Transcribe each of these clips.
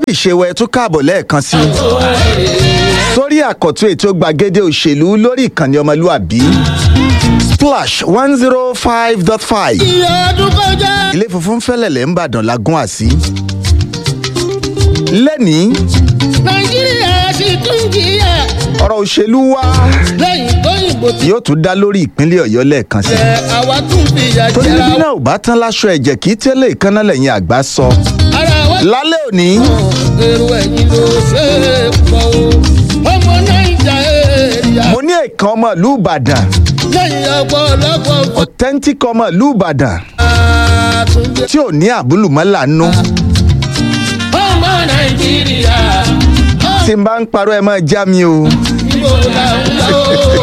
ìṣèwọ̀ ẹ̀ tún káàbọ̀ lẹ́ẹ̀kan sí i sórí àkọ́tún ètò gbàgede òṣèlú lórí ìkànnì ọmọlúàbí splash one zero five dot five ọdún kọjá. ilé funfun fẹ́lẹ̀lẹ̀ ń bàdàn lágún àsí lẹ́nìí nàìjíríà sì tún jìyà ọ̀rọ̀ òṣèlú wa lẹ́yìn tóyìnbó ti yóò tún dá lórí ìpínlẹ̀ ọ̀yọ́ lẹ́ẹ̀kan sí i jẹ àwa tún fi ìyà torí jẹra bí náà ò bá tán láṣọ ẹ̀jẹ̀ kì í tẹ́lẹ̀ ìkànnà lẹ́yìn àgbà sọ ara wa lálẹ́ òní èrò ẹ̀yìn ló ṣe é pọ̀ o ọmọ nàìjà èrìà mo ní ẹ̀kan ọmọ ìlú ìbàdàn lẹ́yìn ọ̀pọ̀lọpọ̀ authentic ọmọ ìlú ìbàdàn àtúnjẹ tí ò ní àbúlùmọ́là nú ọmọ nàìjíríà tí n bá ń parọ́ ẹ máa já mi o ìbò làwọn lọ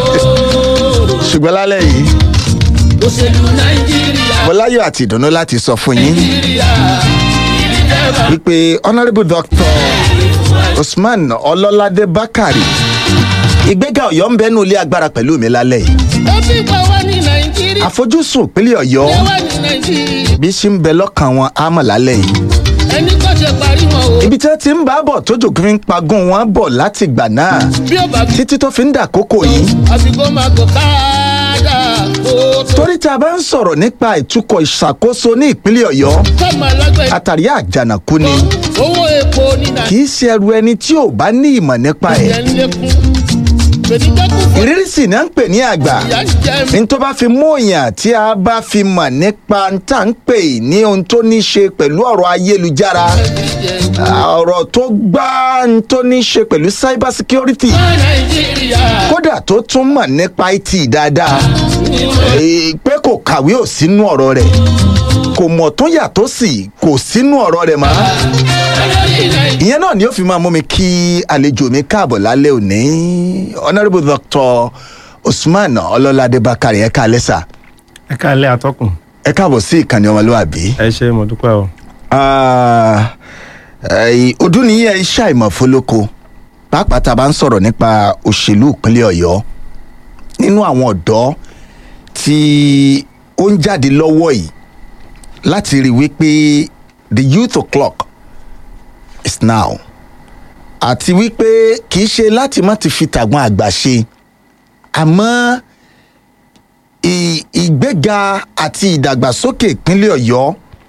ṣùgbọ́n lálẹ́ yìí òṣèlú nàìjíríà mo láyọ̀ àti ìdùnnú láti sọ fún yín nàìjíríà ìdíjẹba wípé honourable doctor usman ọlọ́ládé bákàrè ìgbéga ọ̀yọ́ ń bẹ́nu ilé agbára pẹ̀lú mi lálẹ́ yìí ó fi pa wá ní nàìjíríà àfojúsùn ìpínlẹ̀ ọ̀yọ́ ẹ wá ní nàìjíríà bí ṣe ń bẹ lọ́kàn wọn á mọ̀ lálẹ́ yìí ẹni kò ṣe parí wọn o ibi tí wọ́n ti ń bá bọ̀ tójò fi ń pagún wọn bọ̀ láti ìgbà náà bí ó bá fi títí tó fi ń dà kókò yìí àfikún máa gò káàdà kó tó torí tí a bá ń sọ̀rọ̀ nípa ìtukọ̀ ìṣàkóso ní ìpínlẹ̀ ọ̀yọ́ kọ́mọ alágbẹ̀ àtàrí àjànàkú ni owó epo ní nàìjíríà kì í ṣe ẹrù ẹni tí ò bá ní ìmọ̀ nípa ẹ̀ ń lékún gbèdégbèkú fún ìrírí sì náà ń pè ní àgbà ìyá ń jẹ mí ní tó bá fi mú èèyàn tí a bá fi mọ̀ nípa tá à ń pè ní ohun tó ní ṣe pẹ̀lú ọ̀rọ̀ ayélujára ọ̀rọ̀ tó gbá ń tó ní ṣe pẹ̀lú cyber security ọmọ nàìjíríà kódà tó tún mọ̀ nípa it dáadáa Eh, pé kò kàwé ò sínú ọ̀rọ̀ rẹ̀ kò mọ̀ tó yàtọ̀ sí kò sínú ọ̀rọ̀ rẹ̀ mọ́ olórí nàìjíríà ìyẹn náà ni ó fi máa mú mi kí àlejò mi káàbọ̀ lálẹ́ òní honourable doctor usman ọlọ́ládé bákàrẹ̀ ẹ̀ka alẹ́sà ẹ káàlẹ́ atọ́kùn ẹ káàbọ̀ sí ìkànnì ọmọlúwàbí. ẹ ṣe mo dúpẹ́ o Ah, eh, ọdún nìyí ẹ iṣẹ́ àìmọ̀fólóko pàápàá tá a bá ń sọ̀rọ̀ nípa òṣèlú ìpínlẹ̀ ọ̀yọ́ nínú àwọn ọ̀dọ́ tí ó ń jáde lọ́wọ́ yìí láti rí wípé the youth o'clock is now àti wípé kì í ṣe láti má ti fi tàgbọn àgbà ṣe àmọ́ ì- ìgbéga àti ìdàgbàsókè ìpínlẹ̀ ọ̀yọ́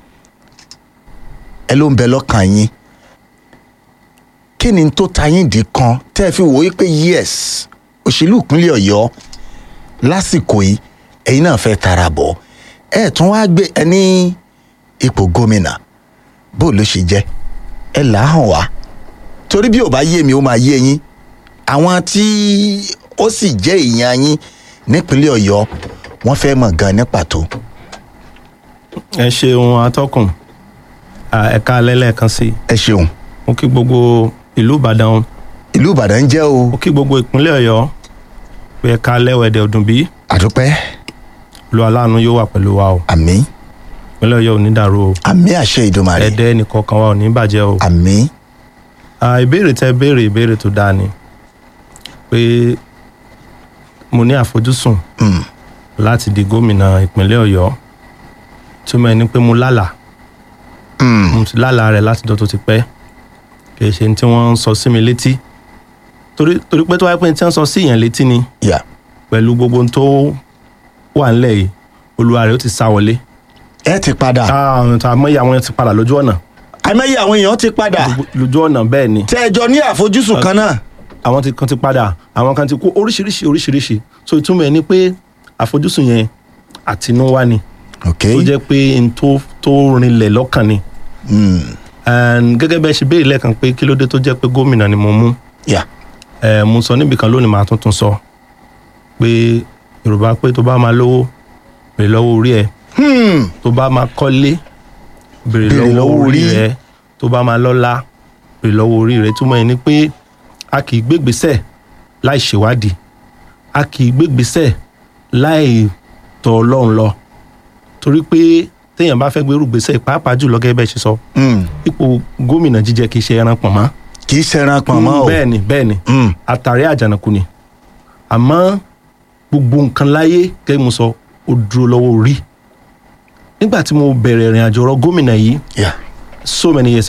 ẹ ló ń bẹ lọ́kàn yín kí ni tó ta yín dì kan tẹ́ ẹ fi wò ó pé yes òṣèlú ìpínlẹ̀ ọ̀yọ́ lásìkò yìí ẹ̀yin náà fẹ́ tara bọ̀ ẹ tún wá gbé ẹ ní ipò gómìnà bó ló ṣe jẹ́ ẹ là á hàn wá torí bí ò bá yé mi ó máa yé yín àwọn tí ó sì jẹ́ èèyàn yín nípínlẹ̀ ọ̀yọ́ wọ́n fẹ́ mọ̀ gan ní pàtó. ẹ ṣeun atọ́kùn Ah, ẹ káàlẹ́ lẹ́ẹ̀kan sí i ẹ ṣeun mo kí gbogbo ìlú ìbàdàn ìlú ìbàdàn jẹ́ o mo kí gbogbo ìpínlẹ̀ ọ̀yọ́ pé ẹ káàlẹ́ wẹ̀dẹ̀ ọdún bí àdúpẹ́ lu aláàánú yóò wà pẹ̀lú wa o àmì ìpínlẹ̀ ọ̀yọ́ ò ní dàrú o àmì àṣẹ ìdùmarè ẹ̀dẹ́ nìkọ̀ọ̀kan wa ò ní bàjẹ́ o àmì Ah, ìbéèrè tẹ béèrè ìbéèrè tó dáa ni pé mo ní àfojúsùn Mm. láti di gómìnà ìpínlẹ̀ ọ̀yọ́ túmọ̀ ẹni pé mo lálàá Mm. mo ti lálàá rẹ̀ láti dọ́ tó ti pẹ́ kì í ṣe ní tí wọ́n ń sọ sí mi létí torí torí pé tó wáyé pé ní tí wọ́n ń sọ sí èèyàn létí ni yà pẹ̀lú gbogbo ohun tó wà ńlẹ̀ yìí olúwa rẹ̀ ó ti sá wọlé ẹ ti padà àwọn àmọ́yé àwọn yẹn ti padà lójú ọ̀nà àmọye àwọn èèyàn ti padà lójú ọ̀nà bẹ́ẹ̀ ni tẹ ẹ jọ ní àfojúsùn kan náà àwọn ti kan ti padà àwọn kan ti kú oríṣiríṣi oríṣiríṣi so ìtumọ̀ ẹ̀ ni pé àfojúsùn yẹn àtinúwá ni ok tó jẹ́ pé n tó tó rinlẹ̀ lọ́kàn ni Mm. And gẹ́gẹ́ bẹ́ẹ̀ ṣe béèrè lẹ́ẹ̀kan pé kí ló dé tó jẹ́ pé gómìnà ni mo mú yà ẹ mo sọ níbi kan lónìí màá tuntun sọ pé yorùbá pé tó bá máa lówó béèrè lọ́wọ́ orí ẹ Hmm. tó bá máa kọ́lé béèrè Béèrè lọ́wọ́ lọ́wọ́ orí orí. rẹ tó bá máa lọ́lá béèrè lọ́wọ́ orí rẹ túmọ̀ ẹ̀ ni pé a kì í gbégbèsẹ̀ láì ṣèwádìí a kì í gbégbèsẹ̀ láì tọ̀ ọlọ́run lọ torí pé téèyàn bá fẹ́ gbérù gbèsè pàápàá jùlọ gẹ́gẹ́ bẹ́ẹ̀ ṣe sọ Mm. ipò gómìnà jíjẹ kì í ṣe ẹran pọ̀nmọ́ kì í ṣẹran pọ̀n mọ́ o bẹ́ẹ̀ ni bẹ́ẹ̀ ni Mm. àtàrí àjànàkú ni àmọ́ gbogbo nǹkan láyé gẹ́gẹ́ bí mo sọ ó dúró lọ́wọ́ orí nígbà tí mo bẹ̀rẹ̀ ìrìn àjò ọ̀rọ̀ gómìnà yìí yà so many years ago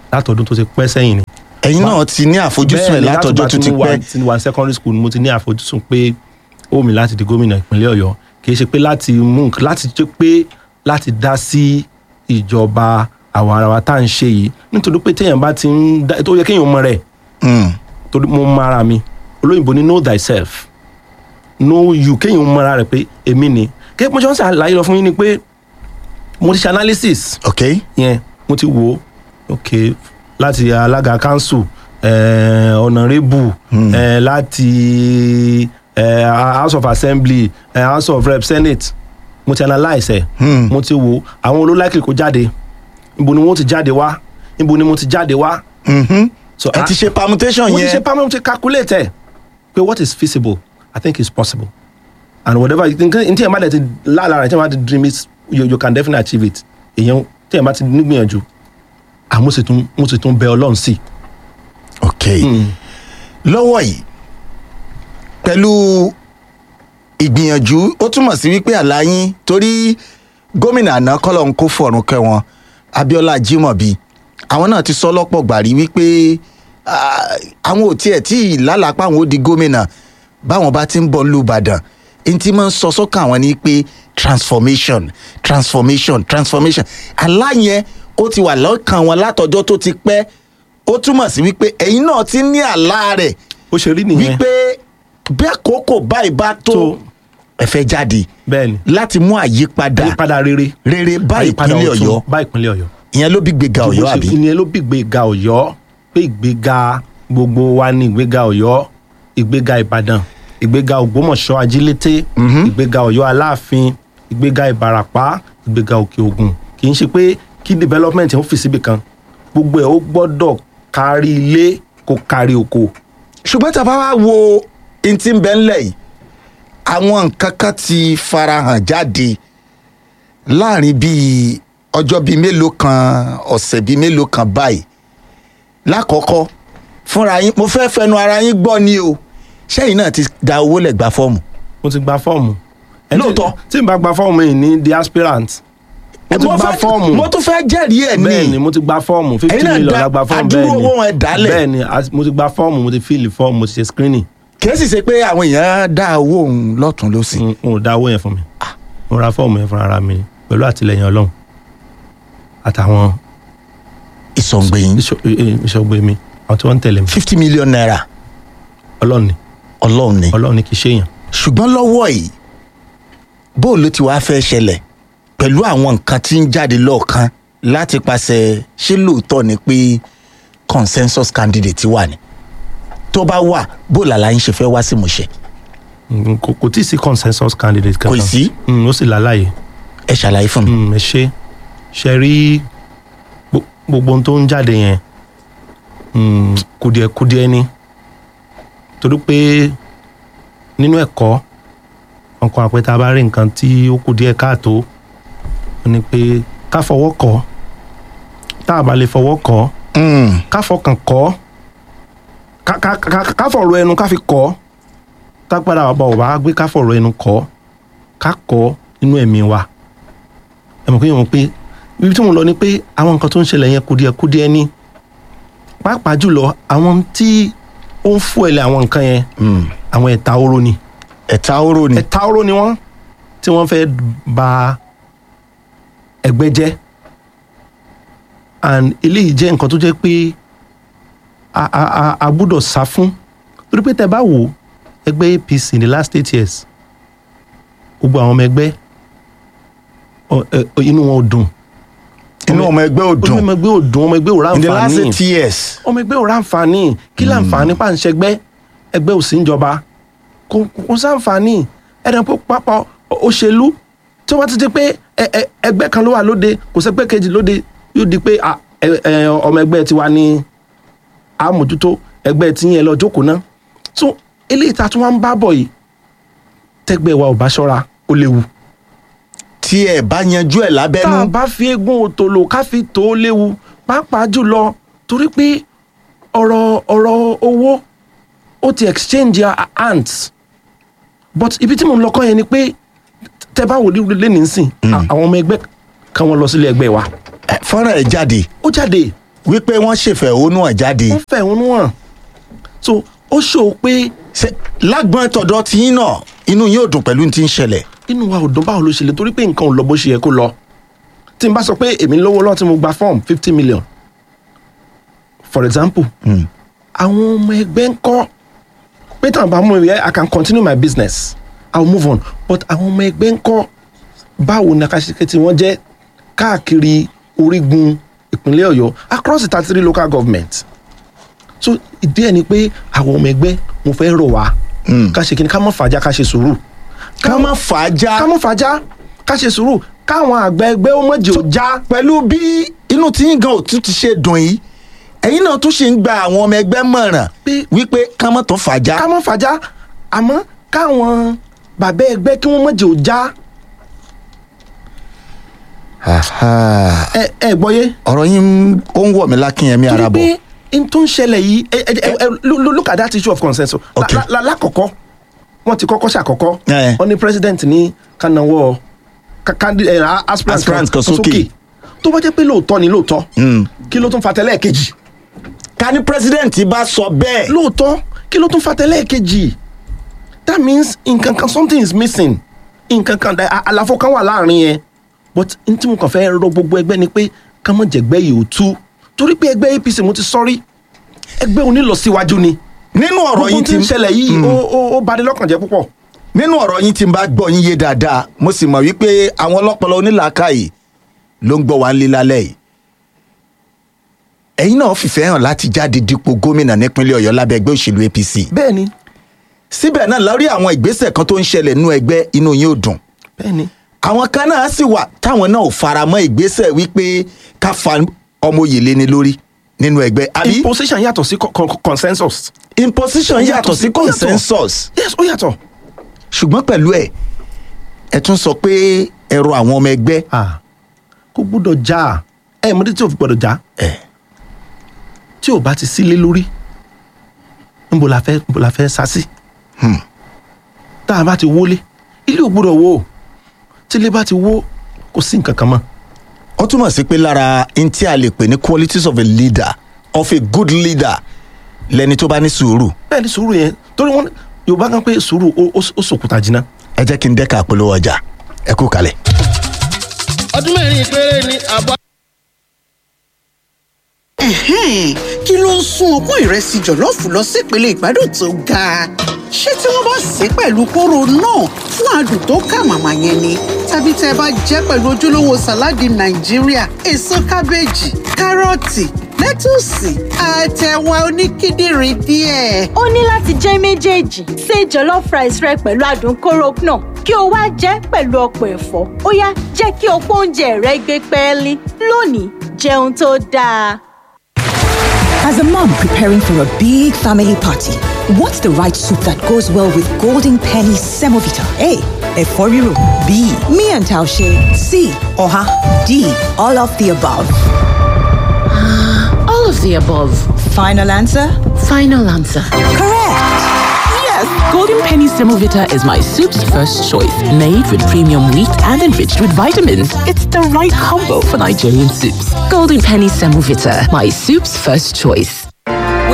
látọdún tó ti pẹ́ sẹ́yìn ni ẹ̀yin náà ti ní àfojúsùn ẹ̀ Bẹ́ẹ̀ni, látọjọ́ látìgbà tó tí ti mo wà- pẹ́ tí mo wà ní secondary school ni mo ti ní àfojúsùn pé ó mi láti di gómìnà ìpínlẹ̀ ọ̀yọ́ kì í ṣe pé láti mú nǹkan- láti ṣe pé láti dá sí ìjọba àwọn ara wa tá à ń ṣe yìí nítorí pé téèyàn bá ti ń dá tó yẹ kéèyàn mọ rẹ̀ Mm. torí mo mọ ara mi olóyìnbó ní know thyself know you kéèyàn mọ ara rẹ̀ pé èmi ni kí mo ṣe ń ṣàlàyé lọ fún yín ni pé mo ti ṣe analysis ok yẹn mo ti wò ó ok láti alága council eh, honourable eh, láti eh, house of assembly eh, house of rep senate mo ti analyse ẹ Hmm. mo ti wò ó àwọn olóláìkìlì kó jáde ibo ni wọn ti jáde wá ibo ni mo ti jáde wá Mhm. so ẹ ti ṣe permutation mo ti ṣe yẹn pamọ́ mo ti calculate ẹ̀ pé what is feasible i think is possible and whatever you think n tí ẹ̀ bá dẹ̀ ti láàlára tí ẹ̀ bá ti dream it you, you can definitely achieve it èèyàn tí ẹ̀ bá ti nígbìyànjú àmọ́ sì tún mo sì tún bẹ ọlọ́run sí ok lọ́wọ́ yìí pẹ̀lú ìgbìyànjú ó túmọ̀ sí wípé àlàyé torí gómìnà àná kọ́lọ̀ ń kó fọ̀rùn kẹ́ wọn abiola jimobi àwọn náà ti sọ lọ́pọ̀ gbàrí wípé ah, àwọn ò tiẹ̀ tí ì lálàpá àwọn ó di gómìnà báwọn bá ti ń bọ̀ lùbàdàn n tí máa ń sọ sọ́kàn àwọn ni pé transformation transformation transformation aláyẹn ó ti wà lọ́kàn wọn látọjọ́ tó ti pẹ́ ó túmọ̀ sí wípé ẹ̀yin náà ti ní àlá rẹ̀ ó ṣe rí nìyẹn wípé bí àkókò báyìí bá tó Tó. ẹ fẹ́ jáde bẹ́ẹ̀ ni láti mú àyípadà àyípadà rere rere bá àyípadà ìpínlẹ̀ ọ̀tun ọ̀yọ́ bá ìpínlẹ̀ ọ̀yọ́ ìyẹn ló bí gbéga ọ̀yọ́ àbí ìyẹn ló bí ìgbéga ọ̀yọ́ pé ìgbéga gbogbo wa ní ìgbéga ọ̀yọ́ ìgbéga ìbàdàn ìgbéga ògbómọ̀ṣọ́ ajílété ìgbéga ọ̀yọ́ aláàfin ìgbéga ìbàràpá ìgbéga òkè ògùn kì í ṣe pé kí development ó fi síbi kan gbogbo ẹ̀ ó gbọ́dọ̀ kárí ilé kó kárí oko ṣùgbọ́n tá a bá wá wo n tí ń bẹ ńlẹ̀ yìí àwọn nǹkan kan ti farahàn jáde láàrin bíi ọjọ́ bíi mélòó kan ọ̀sẹ̀ bíi mélòó kan báyìí lákọ̀ọ́kọ́ fúnra yín mo fẹ́ fẹnu ara yín gbọ́ ni o ṣẹ́yìn náà ti da owó lẹ̀ gba fọ́ọ̀mù mo ti gba fọ́ọ̀mù Ẹni tí- Lóòótọ́. tí n bá gba fọ́ọ̀mù yìí ní the aspirant mo ti Mo gba fẹ́- fọ́ọ̀mù mo tún fẹ́ jẹ́rìí ẹ̀ bẹ́ẹ̀ ni ní mo ti gba fọ́ọ̀mù fifty Ẹ̀yin náà million dá- la gba fọ́ọ̀mù àdúró bẹ́ẹ̀ ni owó wọn ẹ̀ dálẹ̀. bẹ́ẹ̀ ni as- mo ti gba fọ́ọ̀mù mo ti fíìlì fọ́ọ̀mù mo ti ṣe screening kìí sì ṣe pé àwọn èèyàn dá owó òun lọ́tún lọ́sì n ò dá owó yẹn fún mi mo ra fọ́ọ̀mù yẹn fúnra ara mi pẹ̀lú àtìlẹyìn ọlọ́run àtàwọn ìsọ̀ǹgbẹ̀yìn ìṣọ- ẹ- ẹ- ìṣọ̀gbẹ́ mi àwọn tí wọ́n ń tẹ̀lé mi fifty million naira ọlọ́run ni ọlọ́run ni ọlọ́run ni kì í ṣèyàn ṣùgbọ́n lọ́wọ́ yìí bó ló ti wá fẹ́ ṣẹlẹ̀ pẹ̀lú àwọn nǹkan tí ń jáde lọ́ọ̀kan láti pàṣẹ ṣé lóòótọ́ ni pé consensus candidate wà ní tó bá wà bó làlá yín ṣe fẹ́ wá sí ìmúṣẹ Mm, kò kò tí ì sí consensus candidate kankan Kò sí? Mm, ó sì láláyè ẹ ṣàlàyé fún mi. Mm, ẹ ṣe ṣe rí gbo- gbogbo ohun tó ń jáde yẹn mm, kùdìẹ̀kùdìẹ̀ ni torí pé nínú ẹ̀kọ́ ọkàn àpẹta bá rí nǹkan tí ó kù díẹ̀ káàtó ó ní pé ká fọwọ́ kọ́ tá a bá lè fọwọ́ kọ́ Mm, ká fọkàn kọ́ ká ká ká ká fọ̀rọ̀ ẹnu ká fi kọ́ tágbára wa bá ò bá gbé ká fọ̀rọ̀ ẹnu kọ́ ká kọ́ nínú ẹ̀mí wa ẹ mọ̀ pé yẹn mọ̀ pé ibi tí mo lọ ni pé àwọn nǹkan tó ń ṣẹlẹ̀ yẹn kùdìẹ̀ kùdìẹ̀ ni pàápàá jùlọ àwọn tí ó ń fún ẹ̀lẹ̀ àwọn nǹkan yẹn mm. àwọn ẹ̀ta oró ni ẹ̀ta oró ni ẹ̀ta oró ni wọ́n tí wọ́n fẹ́ ba ẹgbẹ́ jẹ́ and eléyìí jẹ́ nǹkan tó jẹ́ pé a a a a gbúdọ̀ sá fún torí pé tẹ́ bá wò ẹgbẹ́ apc in the last eight years gbogbo àwọn ọmọ ẹgbẹ́ ọ- ẹ- ọ- inú wọn ò dùn inú ọmọ ẹgbẹ́ ò dùn ọmọ ẹgbẹ́ ò dùn ọmọ ẹgbẹ́ ò in the last ráǹfààní eight years ọmọ ẹgbẹ́ ò ráǹfààní kí láǹfààní pàǹṣẹgbẹ́ ẹgbẹ́ ò sí ń jọba kò kò sáǹfààní ẹ̀rẹ̀ pé pápá òṣèlú tí wọ́n ti di pé ẹ- ẹ- ẹgbẹ́ kan ló wà lóde kò sẹ́gbẹ́ kejì lóde yóò di pé à, ẹ- ẹ, ọmọ ẹgbẹ́ tiwa ni àmójútó ẹgbẹ́ tí yẹn lọ jókòó ná so eléyìí tá a tún wá ń bá bọ̀ yìí tẹ́gbẹ́ wa ò bá ṣọ́ra ó léwu tí ẹ bá yanjú ẹ tá a lábẹ́nú bá fi eégún òtòlò ká fi tó o léwu pàápàá jùlọ torí pé ọ̀rọ̀ ọ̀rọ̀ owó ó ti exchange our hands but ibi tí mo ń lọ kọ́ yẹn ni pé tẹ bá wò lẹ́nu nísìn àwọn ọmọ ẹgbẹ́ kan wọn lọ sílé ẹgbẹ́ wa Ẹ, fọ́nrán ẹ̀ jáde ó jáde wípé wọ́n ṣèfẹ̀hónú hàn jáde wọ́n fẹ̀hónú hàn so ó ṣòó pé Ṣé lágbọ́n tọ̀dọ̀ tiyín náà inú yín ò dùn pẹ̀lú ní ti ń ṣẹlẹ̀ inú wa ò dùn báwo ló ṣe lè torí pé nǹkan ò lọ bó ṣe yẹ kó lọ tí n bá sọ pé èmi lówó lọ́wọ́ tí mo gba form fifty million for example àwọn ọmọ ẹgbẹ́ ń kọ́ pé táwọn bá mú mi i can continue my business i will move on but àwọn ọmọ ẹgbẹ́ ń kọ́ báwo ni akásíkẹ́ tí wọ́n jẹ́ káàkiri orígun ìpínlẹ̀ ọ̀yọ́ across the thirty three local government so ìdí ẹ̀ ni pé àwọn ọmọ ẹgbẹ́ mo fẹ́ rọ̀ wá ká ṣe kí ni ká mọ̀ fàájà ká ṣe sùúrù ká má fà á já ká mọ̀ fàájà ká ṣe sùúrù káwọn àgbẹ̀ ẹgbẹ́ ó mọ̀jẹ̀ ò já pẹ̀lú bí inú tiyín gan ò tún ti ṣe dùn yìí ẹ̀yin náà tún ṣe ń gba àwọn ọmọ ẹgbẹ́ mọ̀ràn Pé- wípé ká má tún fà á já ká mọ̀ fàájà àmọ́ káwọn bàbá ẹgbẹ́ kí wọ́n mọ̀jẹ̀ ò já Aha. ẹ ẹ gbọ́yé ọ̀rọ̀ yín ó ń wọ̀ mí lákìnyẹmí ara torí bọ̀ pé n tó ń ṣẹlẹ̀ yìí ẹ ẹ ẹ ẹ lo- lo- look at that issue of consensus La- Okay. la- la- lákọ̀ọ́kọ́ wọ́n ti kọ́kọ́ ṣàkọ́kọ́ Eh. wọ́n ní president ní kánáwọ́ aspirant Aspirant kan sókè. tó bá jẹ́ pé lóòótọ́ ni lóòótọ́ kí ló tún fa tẹ́lẹ̀ kejì ká ní president bá sọ bẹ́ẹ̀ lóòótọ́ kí ló tún fa tẹ́lẹ̀ kejì that means nǹkan kan something is missing nǹkan kan à- àlàfo kan wà láàrin yẹn but n tí mo kàn fẹ́ rọ gbogbo ẹgbẹ́ ni pé ká mọ̀ jẹ̀gbẹ́ yìí ò tú torí pé ẹgbẹ́ apc mo ti sọ́rí ẹgbẹ́ onílọsíwájú ni nínú ọ̀rọ̀ gbogbo yín tí ti ń ṣẹlẹ̀ yìí ó ó ó bani lọ́kàn jẹ́ púpọ̀ nínú ọ̀rọ̀ yín ti ń bá gbọ́ yín yé dáadáa mo sì mọ̀ wípé àwọn ọlọ́pọlọ onílàákàyè ló ń gbọ́ wá ń lé lálẹ́ yìí ẹ̀yin náà fìfẹ́ hàn láti jáde dípò gómìnà nípínlẹ̀ ọ̀yọ́ lábẹ́ ẹgbẹ́ òṣèlú apc bẹ́ẹ̀ ni síbẹ̀ náà lórí àwọn ìgbésẹ̀ kan tó ń ṣẹlẹ̀ nínú ẹgbẹ́ inú yín ò dùn bẹ́ẹ̀ ni àwọn kan náà sì wà táwọn náà ò fara mọ́ ìgbésẹ̀ wípé ká fa ọmọ òye léni lórí nínú ẹgbẹ́ àbí imposition yàtọ̀ sí con- con- consensus imposition yàtọ̀ sí ó yàtọ̀. consensus yes ó yàtọ̀ ṣùgbọ́n pẹ̀lú ẹ̀ ẹ tún sọ pé ẹ̀rọ àwọn ọmọ ẹgbẹ́ ah kò gbúdọ̀ já ẹ mọ̀ ní tí o fi gbọ́dọ̀ já ẹ̀ tí o bá ti sílé lórí níbo la fẹ́ níbo la fẹ́ sá sí tá a bá ti wọlé ilé ò gbúdọ̀ wó tí ilé bá ti wó kò sí nǹkan kan mọ́ ó túmọ̀ sí pé lára n tí a lè pè ní qualities of a leader of a good leader lẹni tó bá ní sùúrù bẹ́ẹ̀ ni sùúrù yẹn torí wọn yorùbá kan pé sùúrù ó- ó ó sòkúta jìnnà ẹ jẹ́ kí n dẹ́ka àpolówó ọjà ẹ kú kalẹ̀. ọdún mẹ́rin péré ni àbọ̀. Ẹ̀hẹ́n, kí ló ń sún ọpọ́n ìrẹsì jọ̀lọ́ọ̀fù lọ sípele ìgbádùn tó ga ṣé tí wọ́n bá sè é pẹ̀lú kóró náà fún adùn tó kà màmá yẹn ni tàbí tẹ́ ẹ bá jẹ́ pẹ̀lú ojúlówó sàláàdì nàìjíríà èso kábéèjì kárọ̀tì lẹ́tùsì àtẹ̀wà oníkíndìnrín díẹ̀. ó ní láti jẹ́ méjèèjì ṣe jollof rice rẹ pẹ̀lú adùn kóró náà kí o wá jẹ́ pẹ̀lú ọ̀pọ̀ ẹ̀fọ́ ó yá jẹ́ kí ọ̀pọ̀ oúnjẹ rẹ gbé pẹ́ẹ́lí lónìí jẹun tó dáa. As a mom preparing for a big family party, what's the right soup that goes well with Golden Penny Semovita? A. Eforiro. B. Me and Taushe. C. Oha. D. All of the above. All of the above. Final answer? Final answer. Correct. Yes, Golden Penny Semovita is my soup's first choice. Made with premium wheat and enriched with vitamins. It's the right combo for Nigerian soups. Golden Penny Semovita, my soup's first choice.